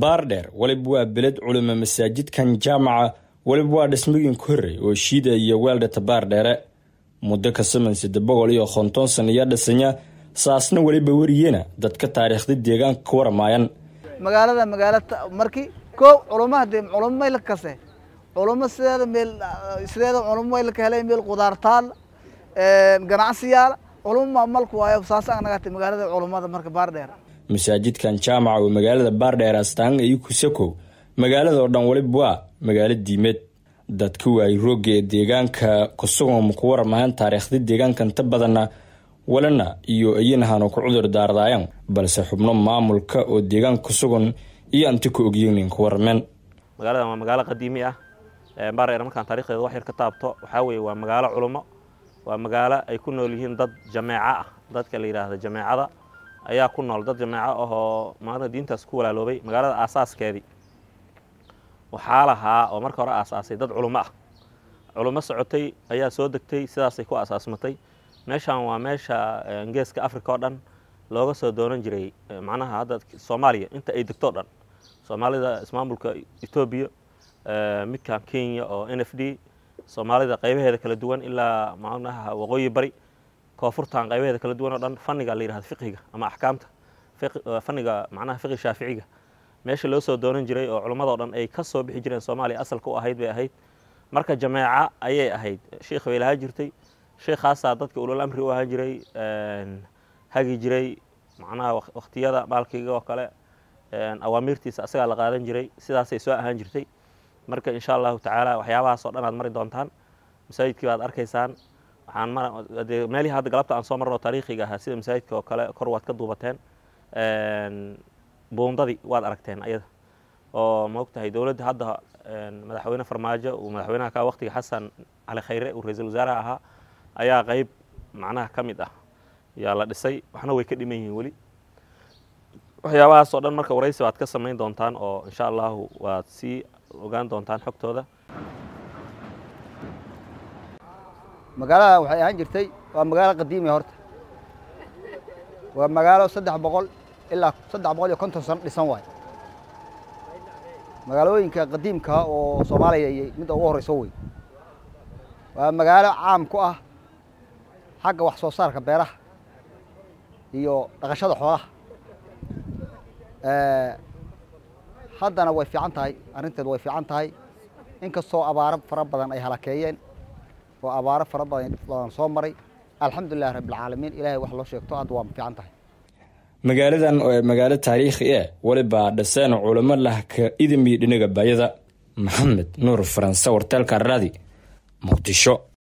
baardheer weliba waa beled culima masaajidkan jaamaca weliba waa dhismooyinka horey oo shiida iyo weeldhata baardheere muddo ka saman sida boqol iyo konton san iyo dhisanya saasna weliba wariyena dadka taariikhda deegaanka ka waramaayan magaalada magaala markii koow culummo hadee culummo mayla kase culummo sideeda meel sideeda culummo mayla ka helay meel qudaartaal ganacsiyaal culummo malku waayo saas anagata magaalada culummada marka baardheer masaajidkan jaamaca oo magaalada baardheer astaan iyo kusakow magaalada oo dhan weliba waa magaalo diimeed dadka waayey roogga ee deegaanka kusugan ku waramahan taariikhda deegaanka inta badanna walana iyo iyanahan ku cudur daardaayaan balse xubno maamulka oo deegaanka kusugan iyo anti ka ogyenin ku warameen magaaladan waa magaalo qadiimi ah baardheer markaan taarikhdeeda wax yar ka taabto waxaa weeye waa magaalo culummo waa magaalo ay ku nool yihiin dad jameeco ah dadka la yidhaahda jameecada ayaa ku nool dad jameeco ahoo maanta diintaas ku walaaloobay magaalada aasaaskeedii waxaa lahaa oo marka hore aasaasay dad culummo ah culummo socotay ayaa soo degtay sidaasay ku aasaasmatay meeshan waa meesha geeska africa oo dhan looga soo doonan jiray macnaha hadda soomaaliya inta ay degto o dhan soomaalida ismaamulka etoobiya midkan kenya oo n f d soomaalida qaybaheeda kala duwan ilaa macnaha waqooyi bari koonfurtan qaybaheeda kala duwan oo dhan fanniga la yidhahdo fiqhiga ama axkaamta fanniga macnaha fiqhi shaaficiga meesha loo soo doonan jiray oo culammadao dhan ay ka soo bixi jireen soomaaliya asalka u ahayd bay ahayd marka jameeca ayay ahayd sheikh bay lahaan jirtay sheekhaasaa dadka ulol amri u ahaan jiray hagi jiray macnaha wakhtiyada maalkiga oo kale awaamiirtiisa asagaa la qaadan jiray sidaasay soo ahaan jirtay marka insha allahu tacaala waxyaabahaas oo dhan aad mari doontaan masaajidkii baad arkaysaan waxaan made meelihii hadda galabta aan soo marno taariikhiga ahaa sida masaajidka oo kale kor waad ka duubateen buundadii waad aragteen ayada oo ma ogtahay dowladda hadda madaxweyne farmaajo uu madaxweynaha ka waqtiga xasan cali khayre uu ra-iisul wasaaraha ahaa ayaa qeyb macnaha ka mid ah yaa la dhisay waxna way ka dhiman yihiin weli waxyaabahaas oo dhan marka waraysi waad ka samayn doontaan oo insha allahu waad sii ogaan doontaan xogtooda magaalada waxay ahaan jirtay waa magaalo qadiimi horta waa magaalo saddex boqol ilaa saddex boqol iyo konton sano dhisan waay magaalooyinka qadiimka oo soomaaliya iyo midda ugu horreyso wey waa magaalo caam ku ah xagga wax soo saarka beeraha iyo dhaqashada xoolaha haddana way fiican tahay arrinteedu way fiican tahay inkastoo abaaro fara badan ay halakeeyeen oo abaaro fara badan badan soo maray alxamdulilahi rabbilcaalamiin ilaahay wax loo sheegto hadda waa fiican tahay magaaladan oo ee magaalo taariikhi eh welibaa dhiseen culamo lah ka idimiyo dhinaga baayada maxamed nuur faranse warteelka raadi muqdisho